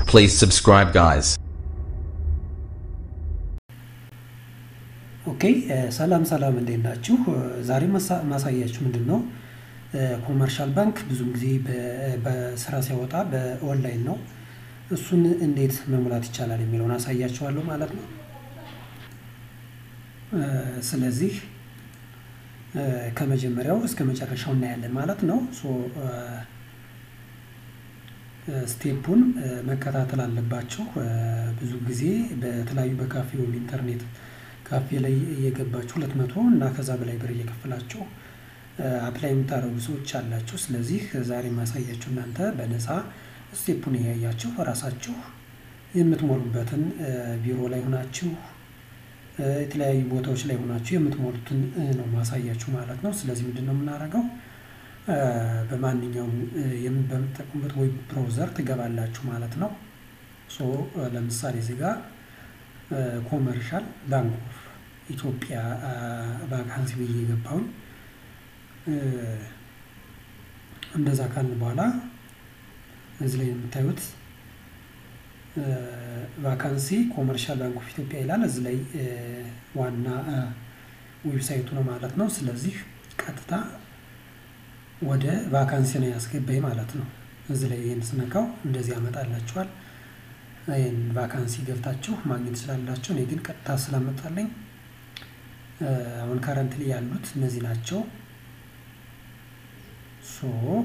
Please subscribe, guys. ኦኬ ሰላም ሰላም እንዴት ናችሁ? ዛሬ ማሳያችሁ ምንድን ነው ኮመርሻል ባንክ ብዙም ጊዜ በስራ ሲያወጣ በኦንላይን ነው። እሱን እንዴት መሙላት ይቻላል የሚለውን አሳያችኋለሁ ማለት ነው። ስለዚህ ከመጀመሪያው እስከ መጨረሻው እናያለን ማለት ነው። ሶ ስቴፑን መከታተል አለባችሁ። ብዙ ጊዜ በተለያዩ በካፌ ወይም ኢንተርኔት ካፌ ላይ እየገባችሁ ሁለት መቶ እና ከዛ በላይ ብር እየከፈላችሁ አፕላይ የምታደርጉ ሰዎች አላችሁ። ስለዚህ ዛሬ ማሳያችሁ እናንተ በነፃ ስቴፑን እያያችሁ ራሳችሁ የምትሞሉበትን ቢሮ ላይ ሆናችሁ የተለያዩ ቦታዎች ላይ ሆናችሁ የምትሞሉትን ነው ማሳያችሁ ማለት ነው። ስለዚህ ምንድን ነው የምናደርገው? በማንኛውም በምትጠቀሙበት ዌብ ብራውዘር ትገባላችሁ ማለት ነው። ሶ ለምሳሌ እዚህ ጋር ኮመርሻል ባንክ ኦፍ ኢትዮጵያ ቫካንሲ ብዬ የገባሁኝ እንደዛ ካልን በኋላ እዚህ ላይ የምታዩት ቫካንሲ ኮመርሻል ባንክ ኦፍ ኢትዮጵያ ይላል። እዚህ ላይ ዋና ዌብሳይቱ ነው ማለት ነው። ስለዚህ ቀጥታ ወደ ቫካንሲ ነው ያስገባኝ ማለት ነው። እዚህ ላይ ይህን ስነካው እንደዚህ ያመጣላችኋል። ይህን ቫካንሲ ገብታችሁ ማግኘት ትችላላችሁ። እኔ ግን ቀጥታ ስላመጣለኝ አሁን ከረንትሊ ያሉት እነዚህ ናቸው። ሶ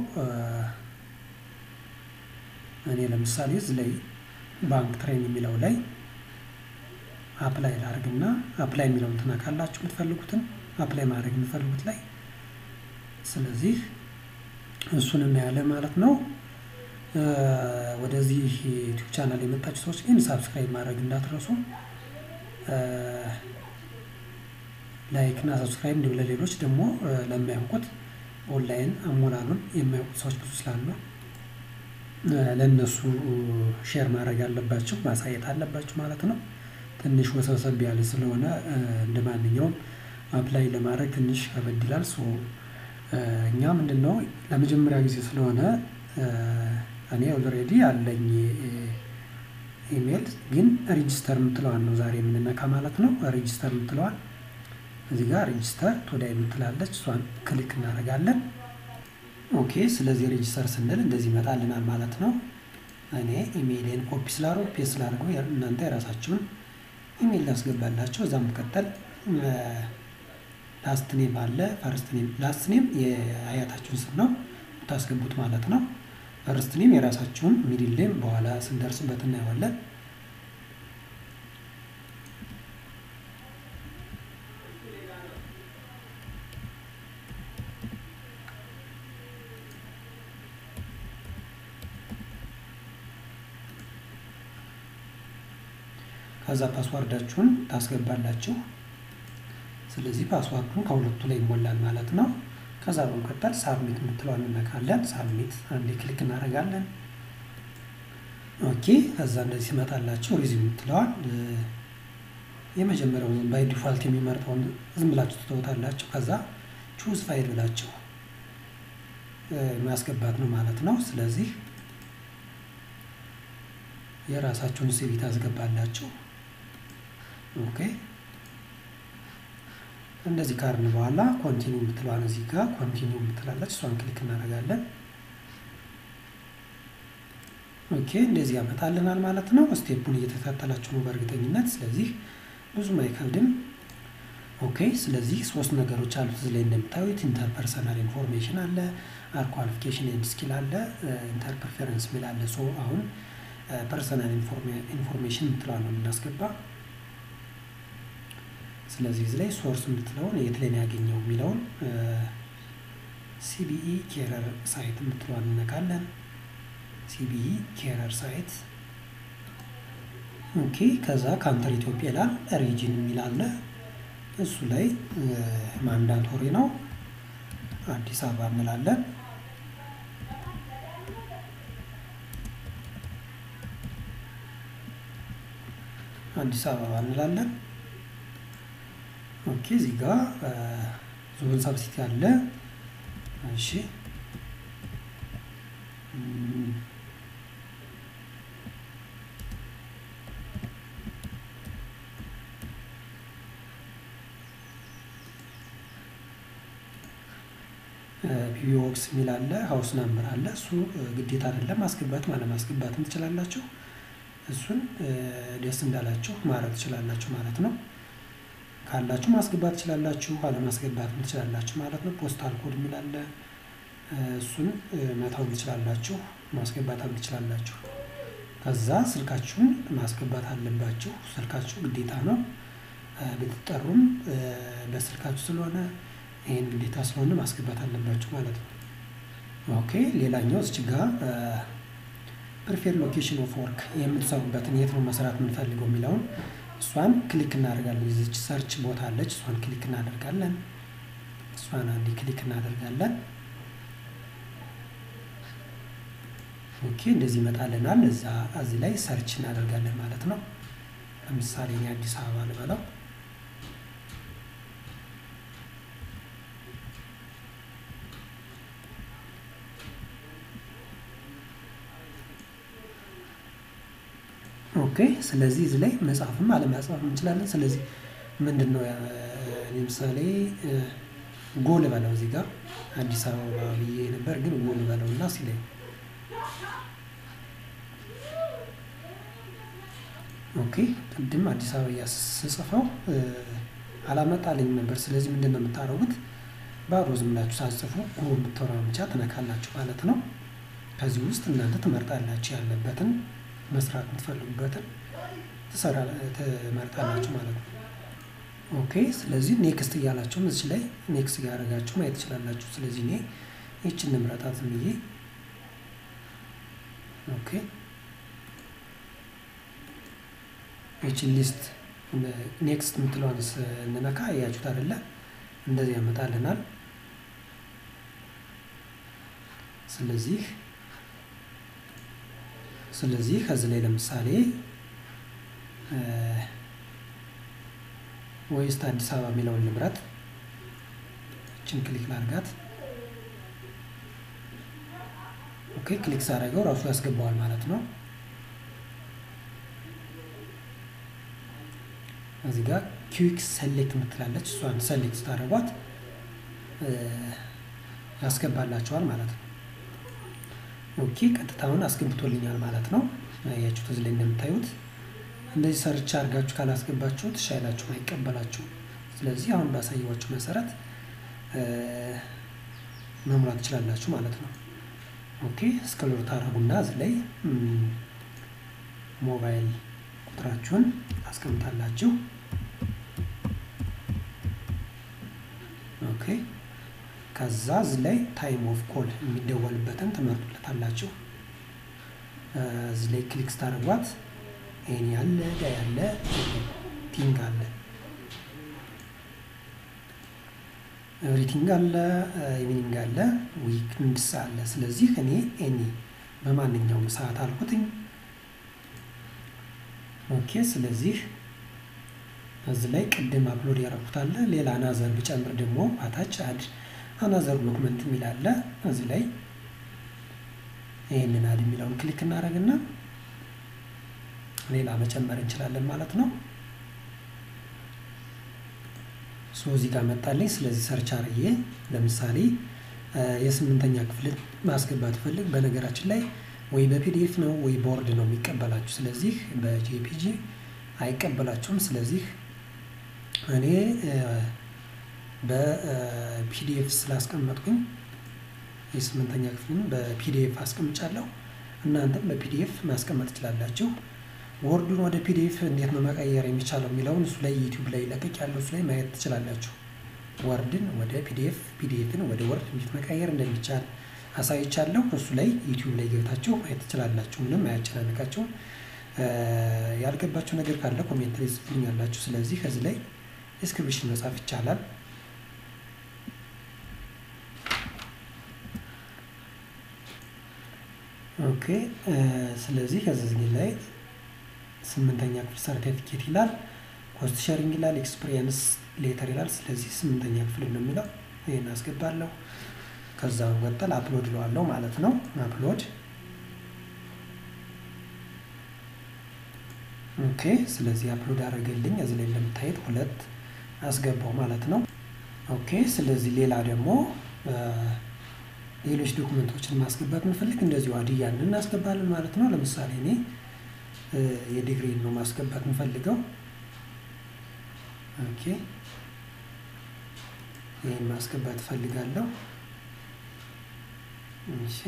እኔ ለምሳሌ እዚህ ላይ ባንክ ትሬን የሚለው ላይ አፕላይ ላድርግና አፕላይ የሚለውን ትነካላችሁ የምትፈልጉትን አፕላይ ማድረግ የምትፈልጉት ላይ ስለዚህ እሱን እናያለን ማለት ነው። ወደዚህ ዩቲዩብ ቻናል የመጣችሁ ሰዎች ግን ሳብስክራይብ ማድረግ እንዳትረሱ። ላይክ እና ሰብስክራይብ እንዲሁ ለሌሎች ደግሞ ለማያውቁት ኦንላይን አሞላሉን የማያውቁት ሰዎች ብዙ ስላሉ ለእነሱ ሼር ማድረግ አለባችሁ፣ ማሳየት አለባችሁ ማለት ነው። ትንሽ ወሰብሰብ ያለ ስለሆነ እንደ ማንኛውም አፕላይ ለማድረግ ትንሽ ከበድ ይላል። ሶ እኛ ምንድን ነው ለመጀመሪያ ጊዜ ስለሆነ እኔ ኦልሬዲ አለኝ ኢሜል፣ ግን ሬጂስተር የምትለዋን ነው ዛሬ የምንነካ ማለት ነው። ሬጂስተር የምትለዋን እዚህ ጋር ሬጂስተር ቶዳይ የምትላለች እሷን ክሊክ እናደርጋለን። ኦኬ ስለዚህ ሬጂስተር ስንል እንደዚህ ይመጣልናል ማለት ነው። እኔ ኢሜይሌን ኮፒ ስላደረጉ ፔስት ስላደረገው እናንተ የራሳችሁን ኢሜይል ላስገባላቸው። እዛ መቀጠል ላስት ኔም አለ ፈርስት ኔም ላስት ኔም የአያታችሁን ስም ነው የምታስገቡት ማለት ነው። ፈርስት ኔም የራሳችሁን ሚድል ኔም በኋላ ስንደርስበት እናየዋለን። ከዛ ፓስዋርዳችሁን ታስገባላችሁ። ስለዚህ ፓስዋርዱን ከሁለቱ ላይ ይሞላል ማለት ነው። ከዛ በመቀጠል ሳብሚት የምትለዋን እንነካለን። ሳብሚት አንዴ ክሊክ እናደርጋለን። ኦኬ ከዛ እንደዚህ ሲመጣላችሁ ሪዚም የምትለዋን የመጀመሪያው ባይ ዲፋልት የሚመርጠውን ዝም ብላችሁ ትተውታላችሁ። ከዛ ቹዝ ፋይል ብላችሁ ማስገባት ነው ማለት ነው። ስለዚህ የራሳችሁን ሲቪ ታስገባላችሁ። ኦኬ እንደዚህ ካርን በኋላ ኮንቲኒው የምትለዋን እዚህ ጋር ኮንቲኒው የምትላለች እሷን ክሊክ እናደርጋለን። ኦኬ እንደዚህ ያመጣልናል ማለት ነው። ስቴፑን እየተከታተላችሁ ነው በእርግጠኝነት። ስለዚህ ብዙም አይከብድም። ኦኬ ስለዚህ ሶስት ነገሮች አሉት እዚህ ላይ እንደምታዩት ኢንተርፐርሰናል ኢንፎርሜሽን አለ፣ አር ኳሊፊኬሽን ኤንድ ስኪል አለ፣ ኢንተር ፕሪፈረንስ ሚል አለ። ሶ አሁን ፐርሰናል ኢንፎርሜሽን የምትለዋን ነው የምናስገባ ስለዚህ እዚህ ላይ ሶርስ የምትለውን የት ላይ ነው ያገኘው የሚለውን ሲቢኢ ኬረር ሳይት የምትለዋን እንነካለን። ሲቢኢ ኬረር ሳይት ኦኬ። ከዛ ካንተር ኢትዮጵያ ይላል። ሪጅን የሚል አለ። እሱ ላይ ማንዳቶሪ ነው አዲስ አበባ እንላለን። አዲስ አበባ እንላለን። ኦኬ እዚህ ጋር ዞን ሳብሲቲ አለ። እሺ ፒቢኦክስ የሚል አለ፣ ሀውስ ናምበር አለ። እሱ ግዴታ አይደለም፣ ማስገባትም አለማስገባትም ትችላላችሁ። እሱን ደስ እንዳላችሁ ማድረግ ትችላላችሁ ማለት ነው። ካላችሁ ማስገባት ትችላላችሁ፣ አለማስገባትም ትችላላችሁ ማለት ነው። ፖስታል ኮድ የሚል አለ፣ እሱን መተው ትችላላችሁ፣ ማስገባትም ትችላላችሁ። ከዛ ስልካችሁን ማስገባት አለባችሁ። ስልካችሁ ግዴታ ነው። ብትጠሩም በስልካችሁ ስለሆነ ይህን ግዴታ ስለሆነ ማስገባት አለባችሁ ማለት ነው። ኦኬ ሌላኛው እዚህ ጋ ፕሪፌር ሎኬሽን ኦፍ ወርክ የምትሰሩበትን የት ነው መስራት የምንፈልገው የሚለውን እሷን ክሊክ እናደርጋለን። እዚች ሰርች ቦታ አለች፣ እሷን ክሊክ እናደርጋለን። እሷን አንዴ ክሊክ እናደርጋለን። ኦኬ እንደዚህ ይመጣልናል። እዛ እዚህ ላይ ሰርች እናደርጋለን ማለት ነው። ለምሳሌ እኔ አዲስ አበባ ልበለው። ኦኬ ስለዚህ እዚህ ላይ መጻፍም አለመጻፍም እንችላለን። ስለዚህ ምንድን ነው ለምሳሌ ጎል በለው እዚህ ጋር አዲስ አበባ ብዬ ነበር፣ ግን ጎል በለው እና ሲለኝ ኦኬ ቅድም አዲስ አበባ ስጽፈው አላመጣልኝም ነበር። ስለዚህ ምንድን ነው የምታደርጉት? ባዶ ዝም ብላችሁ ሳጽፉ ጎ የምትወራውን ብቻ ትነካላችሁ ማለት ነው። ከዚህ ውስጥ እናንተ ትመርጣላችሁ ያለበትን መስራት የምትፈልጉበትን ትመርጣላችሁ ማለት ነው። ኦኬ ስለዚህ ኔክስት እያላችሁም እዚህ ላይ ኔክስት እያደረጋችሁ ማየት ትችላላችሁ። ስለዚህ እኔ ይችን ንምረጣት ዝም ብዬ ኦኬ ይችን ሊስት ኔክስት የምትለዋን ስንነካ እያችሁት አይደለ? እንደዚህ ያመጣልናል። ስለዚህ ስለዚህ ከዚህ ላይ ለምሳሌ ወይስት አዲስ አበባ የሚለውን ልምረት። ይችን ክሊክ ላርጋት። ኦኬ ክሊክ ሳደርገው ራሱ ያስገባዋል ማለት ነው። እዚህ ጋር ኪዊክ ሰሌክት የምትላለች እሷን ሰሌክት ስታደርጓት ያስገባላቸዋል ማለት ነው። ኦኬ ቀጥታውን አስገብቶልኛል ማለት ነው። ያችሁት እዚህ ላይ እንደምታዩት እንደዚህ ሰርች አድርጋችሁ ካላስገባችሁት ሻይላችሁን አይቀበላችሁም። ስለዚህ አሁን ባሳየዋችሁ መሰረት መሙላት ትችላላችሁ ማለት ነው። ኦኬ እስክሮል ታደርጉና እዚህ ላይ ሞባይል ቁጥራችሁን ታስቀምጣላችሁ። ኦኬ ከዛ እዚህ ላይ ታይም ኦፍ ኮል የሚደወልበትን ትመርጡለታላችሁ። እዚህ ላይ ክሊክ ስታደርጓት ይሄን ያለ ዳ ያለ ቲንግ አለ ኤቭሪቲንግ አለ ኢቪኒንግ አለ ዊክንድስ አለ። ስለዚህ እኔ ኤኒ በማንኛውም ሰዓት አልኩትኝ። ኦኬ ስለዚህ እዚህ ላይ ቅድም አፕሎድ ያደረኩት አለ። ሌላ አናዘር ብጨምር ደግሞ አታች አድ አናዘር ዶክመንት የሚል አለ። እዚህ ላይ ይህንን አድ የሚለውን ክሊክ እናደርግና ሌላ መጨመር እንችላለን ማለት ነው። ሶ እዚህ ጋር መጣልኝ። ስለዚህ ሰርች አርዬ ለምሳሌ የስምንተኛ ክፍል ማስገባት ፈልግ። በነገራችን ላይ ወይ በፒዲኤፍ ነው ወይ ቦርድ ነው የሚቀበላችሁ። ስለዚህ በጄፒጂ አይቀበላችሁም። ስለዚህ እኔ በፒዲኤፍ ስላስቀመጥኩኝ የስምንተኛ ክፍልን በፒዲኤፍ አስቀምጫለሁ። እናንተም በፒዲኤፍ ማስቀመጥ ትችላላችሁ። ወርዱን ወደ ፒዲኤፍ እንዴት ነው መቀየር የሚቻለው የሚለውን እሱ ላይ ዩቲዩብ ላይ ለቀቅ ያለው እሱ ላይ ማየት ትችላላችሁ። ወርድን ወደ ፒዲኤፍ ፒዲኤፍን ወደ ወርድ እንዴት መቀየር እንደሚቻል አሳይቻለሁ። እሱ ላይ ዩቲዩብ ላይ ገብታችሁ ማየት ትችላላችሁ። ምንም አያጨናንቃችሁም። ያልገባችሁ ነገር ካለ ኮሜንት ላይ ጽፉልኛላችሁ። ስለዚህ ከዚህ ላይ ዲስክሪፕሽን መጻፍ ይቻላል። ኦኬ ስለዚህ ከዚህ ላይ ስምንተኛ ክፍል ሰርቲፊኬት ይላል፣ ኮስት ሸሪንግ ይላል፣ ኤክስፒሪየንስ ሌተር ይላል። ስለዚህ ስምንተኛ ክፍል ነው የሚለው ይህን አስገባለሁ። ከዛ በመቀጠል አፕሎድ እለዋለሁ ማለት ነው። አፕሎድ ኦኬ። ስለዚህ አፕሎድ አደረገልኝ። እዚህ ላይ እንደምታየት ሁለት አስገባው ማለት ነው። ኦኬ። ስለዚህ ሌላ ደግሞ ሌሎች ዶክመንቶችን ማስገባት ምንፈልግ እንደዚሁ አድያን እናስገባለን ማለት ነው። ለምሳሌ እኔ የዲግሪን ነው ማስገባት የምፈልገው። ኦኬ ይህን ማስገባት እፈልጋለሁ። እሺ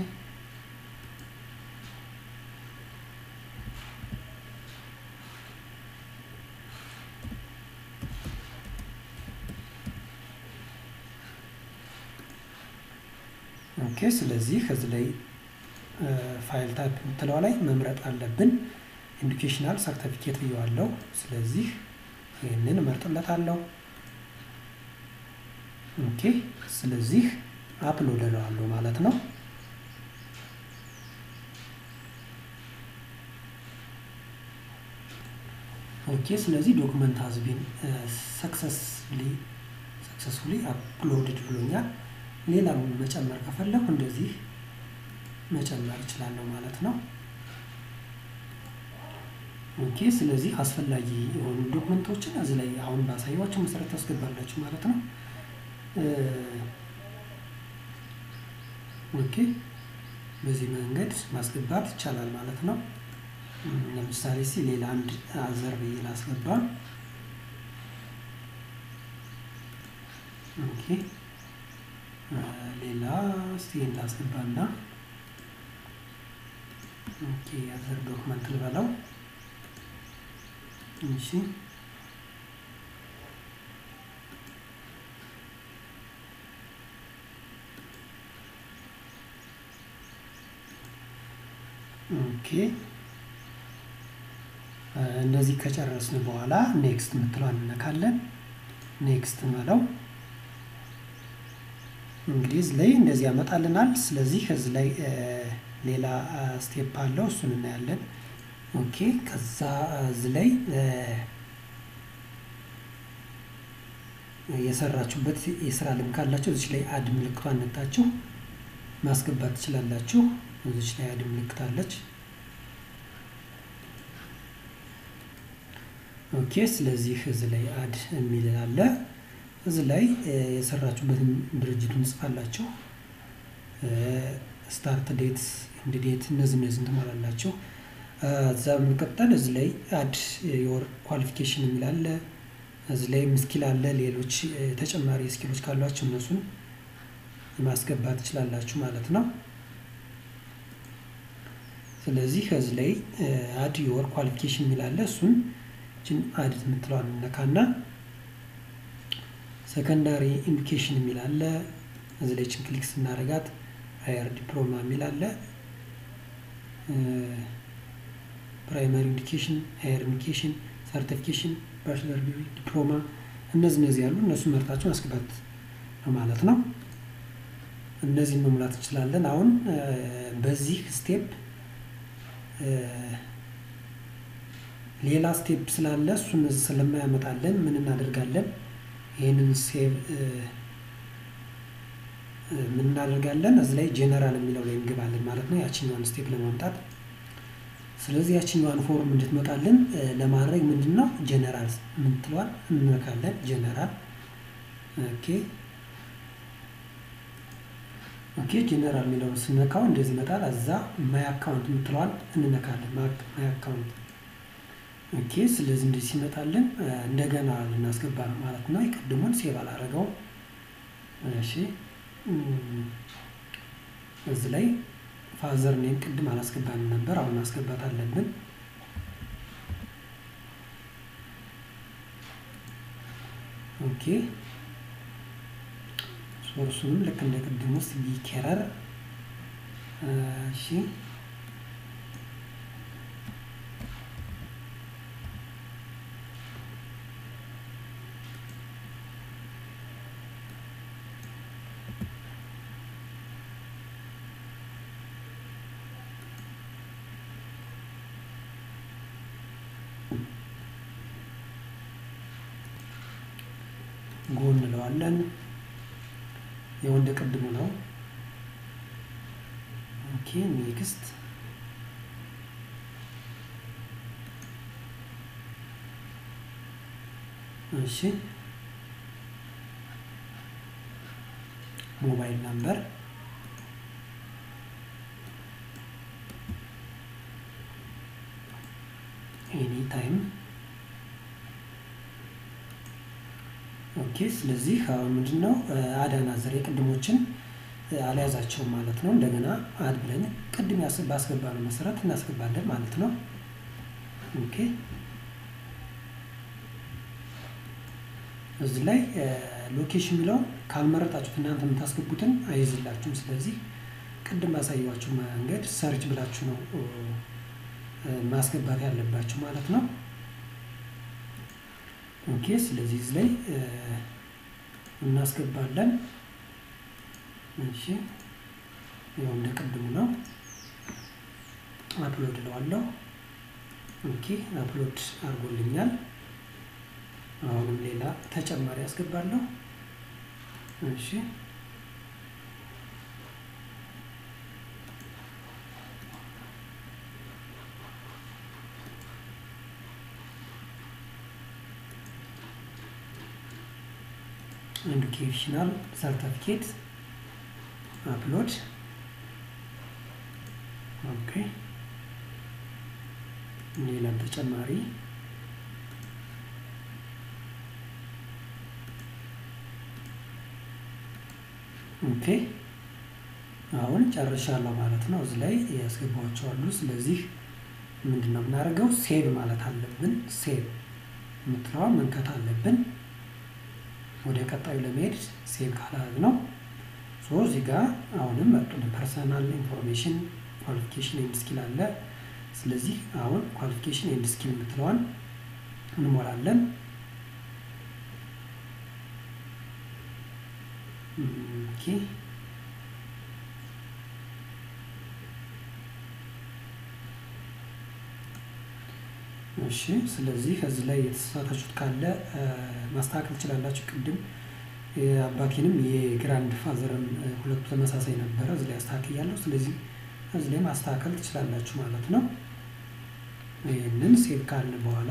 ኦኬ ስለዚህ ከዚህ ላይ ፋይል ታይፕ የምትለው ላይ መምረጥ አለብን። ኤዱኬሽናል ሰርተፊኬት ብየዋለሁ። ስለዚህ ይህንን እመርጥለታለሁ። ኦኬ ስለዚህ አፕሎድ እለዋለሁ ማለት ነው። ኦኬ ስለዚህ ዶክመንት ሀዝቢን ሰክሰስሊ ሰክሰስፉሊ አፕሎድድ ብሎኛል። ሌላ መጨመር ከፈለኩ እንደዚህ መጨመር እችላለሁ ማለት ነው። ኦኬ ስለዚህ አስፈላጊ የሆኑ ዶክመንቶችን እዚህ ላይ አሁን ባሳየኋቸው መሰረት ታስገባላችሁ ማለት ነው። ኦኬ በዚህ መንገድ ማስገባት ይቻላል ማለት ነው። ለምሳሌ ሲ ሌላ አንድ አዘር ብዬ ላስገባ። ኦኬ ሌላ ስቴን ላስገባና ኦኬ አዘር ዶክመንት ልበለው። እሺ ኦኬ እንደዚህ ከጨረስን በኋላ ኔክስት የምትለዋን እነካለን። ኔክስት እንበለው። እንግዲህ እዚህ ላይ እንደዚህ ያመጣልናል። ስለዚህ እዚህ ላይ ሌላ ስቴፕ አለው፣ እሱን እናያለን። ኦኬ ከዛ እዚህ ላይ የሰራችሁበት የስራ ልምድ ካላችሁ እዚች ላይ አድ ምልክቷን ነክታችሁ ማስገባት ትችላላችሁ። እዚች ላይ አድ ምልክት አለች። ኦኬ ስለዚህ እዚህ ላይ አድ የሚል አለ። እዚህ ላይ የሰራችሁበትን ድርጅቱን ጽፋላችሁ። ስታርት ዴት፣ ኢንድ ዴት እነዚህ እነዚህን ትሞላላችሁ። እዛ በመቀጠል እዚህ ላይ አድ የወር ኳሊፊኬሽን የሚል አለ። እዚህ ላይ ስኪል አለ። ሌሎች ተጨማሪ ስኪሎች ካሏችሁ እነሱን ማስገባት ትችላላችሁ ማለት ነው። ስለዚህ እዚህ ላይ አድ የወር ኳሊፊኬሽን የሚል አለ። እሱን ችን አድ የምትለዋን እነካና ሰከንዳሪ ኢንዲኬሽን የሚል አለ። እዚህ ላይ ችን ክሊክ ስናደርጋት ሀየር ዲፕሎማ የሚል አለ። ፕራይማሪ ኢንዲኬሽን፣ ሀየር ኢንዲኬሽን፣ ሰርቲፊኬሽን፣ ባችለር ዲግሪ፣ ዲፕሎማ እነዚህ እነዚህ ያሉ እነሱ መርጣችሁ ማስገባት ነው ማለት ነው። እነዚህን መሙላት እንችላለን። አሁን በዚህ ስቴፕ ሌላ ስቴፕ ስላለ እሱን ስለማያመጣለን ምን እናደርጋለን? ይህንን ሴቭ ምን እናደርጋለን? እዚህ ላይ ጄነራል የሚለው ላይ እንገባለን ማለት ነው፣ ያችኛዋን ስቴፕ ለማምጣት። ስለዚህ ያችኛዋን ፎርም እንድትመጣልን ለማድረግ ምንድን ነው ጄነራል የምትለዋል እንነካለን። ጄነራል ኦኬ ኦኬ ጄነራል የሚለውን ስነካው እንደዚህ ይመጣል። እዛ ማይ አካውንት የምትለዋል እንነካለን። ማይ አካውንት ኦኬ። ስለዚህ እንደዚህ ሲመጣልን እንደገና ልናስገባ ነው ማለት ነው። የቅድሙን ሴቭ አላረገው። እሺ እዚህ ላይ ፋዘር ኔም ቅድም አላስገባንም ነበር፣ አሁን ማስገባት አለብን። ኦኬ ሶርሱንም ልክ እንደ ቅድም ውስጥ ቢኬረር እሺ ጎ እንለዋለን። የወንድ ቅድሙ ነው። ኦኬ ኔክስት እሺ ሞባይል ነምበር ኤኒ ታይም ኦኬ። ስለዚህ አሁን ምንድን ነው አዳና ዘር የቅድሞችን አልያዛቸውም ማለት ነው። እንደገና አድ ብለን ቅድም ባስገባነው መሰረት እናስገባለን ማለት ነው። ኦኬ እዚህ ላይ ሎኬሽን የሚለው ካልመረጣችሁት እናንተ የምታስገቡትን አይይዝላችሁም። ስለዚህ ቅድም ባሳየኋችሁ መንገድ ሰርች ብላችሁ ነው ማስገባት ያለባችሁ ማለት ነው። ኦኬ ስለዚህ እዚህ ላይ እናስገባለን። እሺ ያው እንደ ቅድሙ ነው። አፕሎድ እለዋለሁ። ኦኬ አፕሎድ አድርጎልኛል። አሁንም ሌላ ተጨማሪ አስገባለሁ። እሺ ኤዱኬሽናል ሰርተፊኬት አፕሎድ ኦኬ ሌላ ተጨማሪ ኦኬ አሁን ጨርሻለሁ ማለት ነው። እዚህ ላይ ያስገባቸው አሉ። ስለዚህ ምንድን ነው የምናደርገው? ሴቭ ማለት አለብን። ሴቭ የምትለዋ መንከት አለብን። ወደ ቀጣዩ ለመሄድ ሴቭ ካላደረግ ነው ሶ እዚህ ጋር አሁንም መጡን ፐርሰናል ኢንፎርሜሽን ኳሊፊኬሽን ኤንድ ስኪል አለ። ስለዚህ አሁን ኳሊፊኬሽን ኤንድ ስኪል የምትለዋን እንሞላለን። ኦኬ እሺ ስለዚህ እዚህ ላይ የተሳሳታችሁት ካለ ማስተካከል ትችላላችሁ። ቅድም አባቴንም የግራንድ ፋዘርም ሁለቱ ተመሳሳይ ነበረ። እዚህ ላይ አስተካክያለሁ። ስለዚህ እዚህ ላይ ማስተካከል ትችላላችሁ ማለት ነው። ይህንን ሴቭ ካልን በኋላ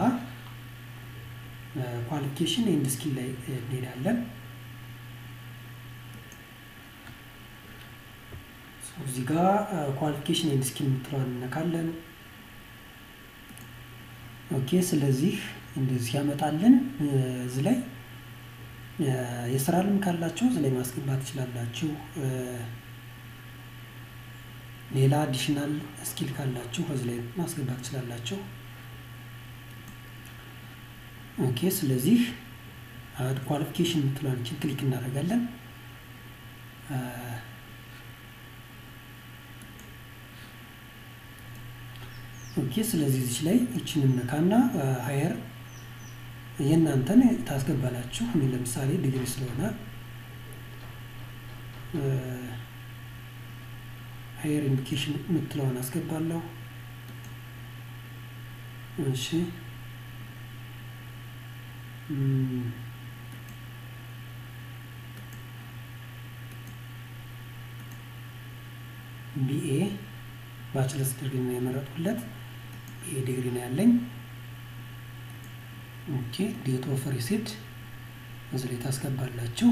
ኳሊፊኬሽን ኤንድ ስኪል ላይ እንሄዳለን። እዚህ ጋር ኳሊፊኬሽን ኤንድ ስኪል የምትለዋን እነካለን። ኦኬ ስለዚህ እንደዚህ ያመጣልን። እዚህ ላይ የስራ ልምድ ካላችሁ እዚህ ላይ ማስገባት ትችላላችሁ። ሌላ አዲሽናል ስኪል ካላችሁ እዚህ ላይ ማስገባት ትችላላችሁ። ኦኬ ስለዚህ ኳሊፊኬሽን የምትለዋን ክሊክ እናደርጋለን። ኦኬ ስለዚህ እዚች ላይ እችን ነካና ሀየር የእናንተን ታስገባላችሁ። እኔ ለምሳሌ ዲግሪ ስለሆነ ሀየር ኢንዲኬሽን የምትለውን አስገባለሁ። እሺ ቢኤ ባችለርስ ዲግሪ ነው የመረጥኩለት። ይሄ ዲግሪ ነው ያለኝ። ኦኬ ዴት ኦፍ ሪሲፕት እዚህ ላይ ታስገባላችሁ።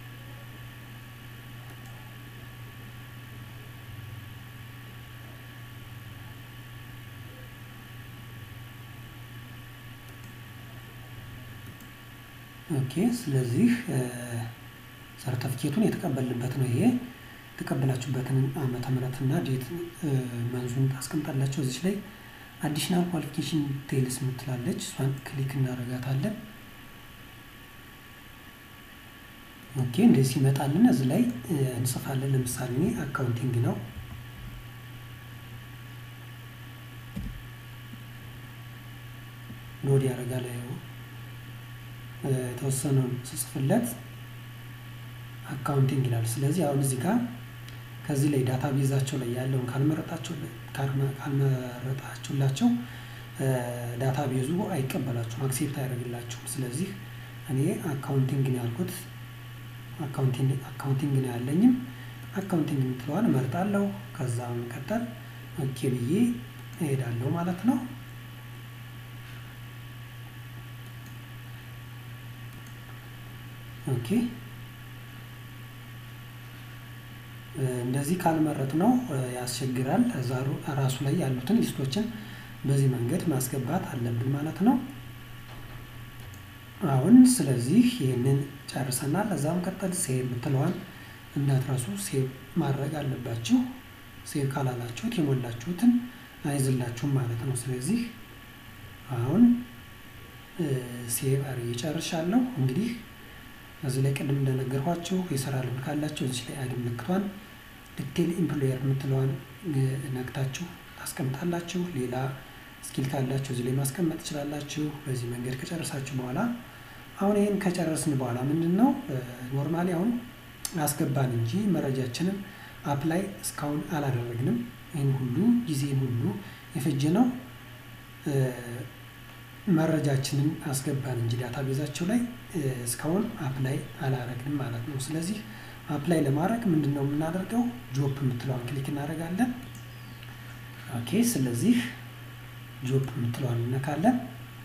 ኦኬ ስለዚህ ሰርተፊኬቱን የተቀበልንበት ነው ይሄ የተቀበላችሁበትን ዓመተ ምሕረትና ዴት መንዙን ታስቀምጣላችሁ። እዚች ላይ አዲሽናል ኳሊፊኬሽን ቴልስ የምትላለች እሷን ክሊክ እናደርጋታለን። ኦኬ እንደዚህ ሲመጣልን እዚህ ላይ እንጽፋለን። ለምሳሌ እኔ አካውንቲንግ ነው ሎድ ያደርጋል። የተወሰነውን ስጽፍለት አካውንቲንግ ይላል። ስለዚህ አሁን እዚህ ጋር ከዚህ ላይ ዳታ ቤዛቸው ላይ ያለውን ካልመረጣችሁላቸው ዳታ ቤዙ አይቀበላችሁም፣ አክሴፕት አያደርግላችሁም። ስለዚህ እኔ አካውንቲንግ ነው ያልኩት፣ አካውንቲንግ ነው ያለኝም አካውንቲንግ የምትለዋን እመርጣለሁ። ከዛ መቀጠል ኦኬ ብዬ እሄዳለሁ ማለት ነው። ኦኬ እንደዚህ ካልመረጥ ነው ያስቸግራል። እዛ ራሱ ላይ ያሉትን ሊስቶችን በዚህ መንገድ ማስገባት አለብን ማለት ነው። አሁን ስለዚህ ይህንን ጨርሰናል። እዛም ቀጠል ሴቭ የምትለዋን እንዳትረሱ ሴቭ ማድረግ አለባችሁ። ሴቭ ካላላችሁት የሞላችሁትን አይዝላችሁም ማለት ነው። ስለዚህ አሁን ሴቭ አድርጌ ጨርሻለሁ። እንግዲህ እዚህ ላይ ቅድም እንደነገርኳችሁ የስራ ልምድ ካላችሁ እዚህ ላይ አይዲ ምልክቷን ዲቴል ኢምፕሎየር የምትለዋን ነክታችሁ ታስቀምጣላችሁ። ሌላ ስኪል ካላችሁ እዚህ ላይ ማስቀመጥ ትችላላችሁ። በዚህ መንገድ ከጨረሳችሁ በኋላ አሁን ይህን ከጨረስን በኋላ ምንድን ነው ኖርማሊ አሁን አስገባን እንጂ መረጃችንን አፕላይ እስካሁን አላደረግንም። ይህን ሁሉ ጊዜን ሁሉ የፈጀ ነው መረጃችንን አስገባን እንጂ ዳታቤዛቸው ላይ እስካሁን አፕላይ አላረግንም ማለት ነው። ስለዚህ አፕላይ ለማድረግ ምንድን ነው የምናደርገው? ጆፕ የምትለዋን ክሊክ እናደርጋለን። ኦኬ ስለዚህ ጆፕ የምትለዋን እነካለን።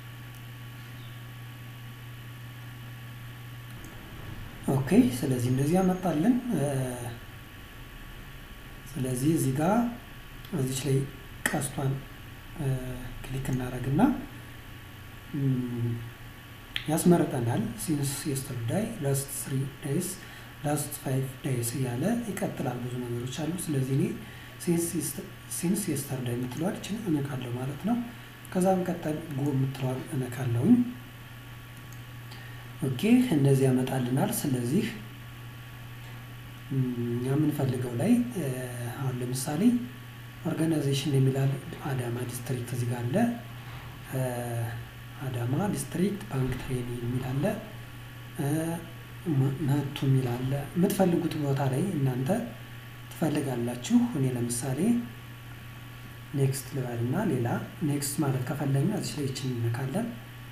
ኦኬ ስለዚህ እንደዚህ ያመጣልን። ስለዚህ እዚህ ጋር እዚች ላይ ቀስቷን ክሊክ እናደርግና ያስመርጠናል። ሲንስ የስተርዳይ ላስት ስሪ ዳይስ ላስት ፋይቭ ዳይስ እያለ ይቀጥላል። ብዙ ነገሮች አሉ። ስለዚህ እኔ ሲንስ የስተርዳይ የምትለዋል ይችን እነካለሁ ማለት ነው። ከዛ መቀጠል ጎ የምትለዋል እነካለሁኝ። ኦኬ እንደዚህ ያመጣልናል። ስለዚህ እኛ የምንፈልገው ላይ አሁን ለምሳሌ ኦርጋናይዜሽን የሚላል አዳማ ዲስትሪክት እዚህ ጋር አለ። አዳማ ዲስትሪክት ባንክ ትሬኒንግ የሚል አለ። መቱ የሚል አለ። የምትፈልጉት ቦታ ላይ እናንተ ትፈልጋላችሁ። እኔ ለምሳሌ ኔክስት ልበልና ሌላ ኔክስት ማለት ከፈለግን እዚህ ላይ ይችን እንነካለን።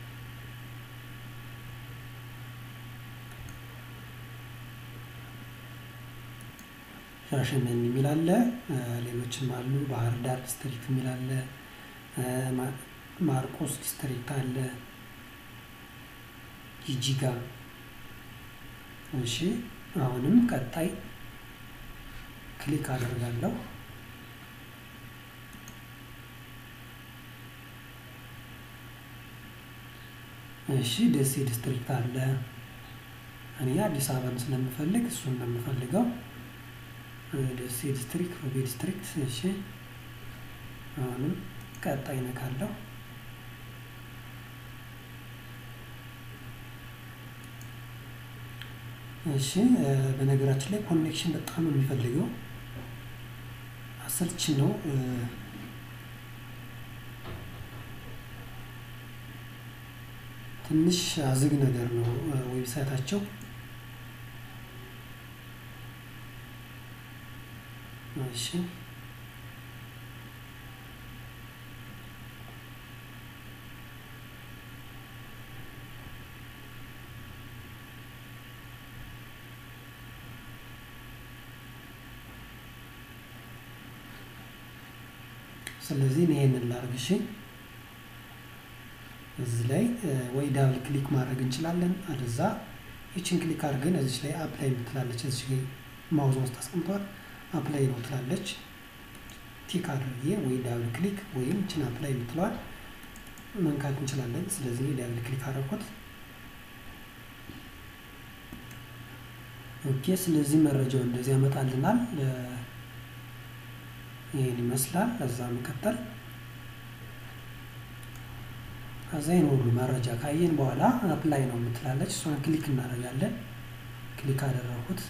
ሻሸመኔ የሚል አለ። ሌሎችም አሉ። ባህር ዳር ዲስትሪክት የሚል አለ። ማርቆስ ዲስትሪክት አለ። ጂጂጋ። እሺ አሁንም ቀጣይ ክሊክ አደርጋለሁ። እሺ ደሴ ዲስትሪክት አለ። እኔ አዲስ አበባን ስለምፈልግ እሱን ነው የምፈልገው። ደሴ ዲስትሪክት፣ ሮቤ ዲስትሪክት። እሺ አሁንም ቀጣይ ነካለሁ። እሺ በነገራችን ላይ ኮኔክሽን በጣም ነው የሚፈልገው፣ አሰልቺ ነው። ትንሽ አዝግ ነገር ነው ዌብሳይታቸው። እሺ ስለዚህ ይሄንን ላድርግ። እሺ እዚህ ላይ ወይ ዳብል ክሊክ ማድረግ እንችላለን። አለዛ ይችን ክሊክ አድርገን እዚች ላይ አፕላይ የምትላለች እዚች ላይ ማውዝ ውስጥ አስቀምጧል። አፕላይ ነው ትላለች። ቲክ አድርጌ ወይ ዳብል ክሊክ ወይም ይችን አፕላይ የምትለዋል መንካት እንችላለን። ስለዚህ ዳብል ክሊክ አደረኩት። ኦኬ ስለዚህ መረጃው እንደዚህ ያመጣልናል። ይህን ይመስላል። ከዛ መቀጠል ከዛ ይህን ሁሉ መረጃ ካየን በኋላ አፕላይ ነው የምትላለች እሷን ክሊክ እናደርጋለን። ክሊክ አደረኩት።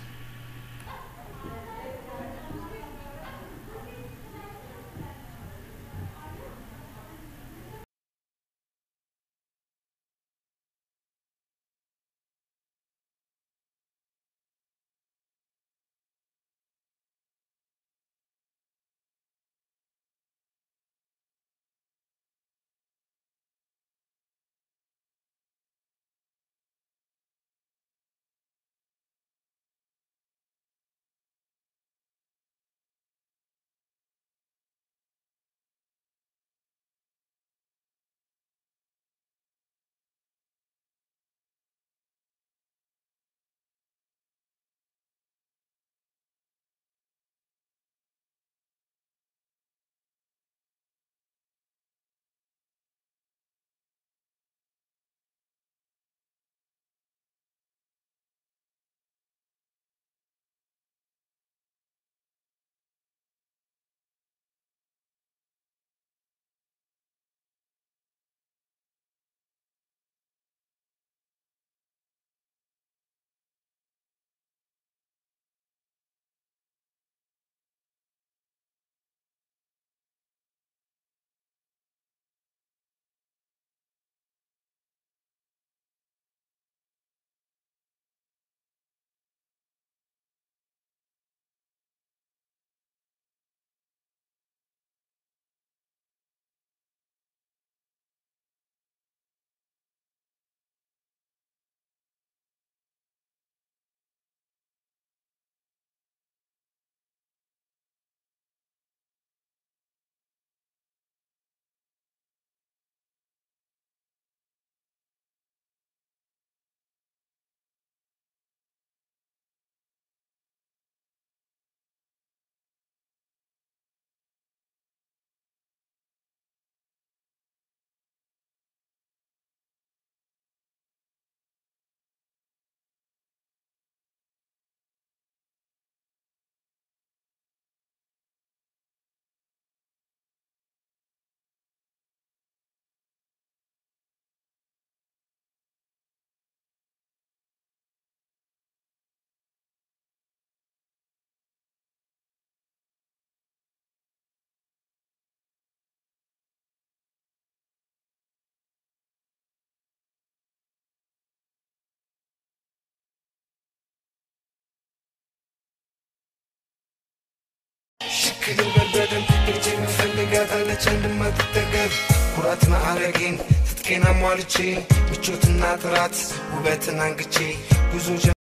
ልበል በደንብ እጅ የምፈልጋት አለች እንድማትጠገብ ኩራት ማዕረጌን ትጥቄን አሟልቼ ምቾትና ጥራት ውበትን አንግቼ ጉዞ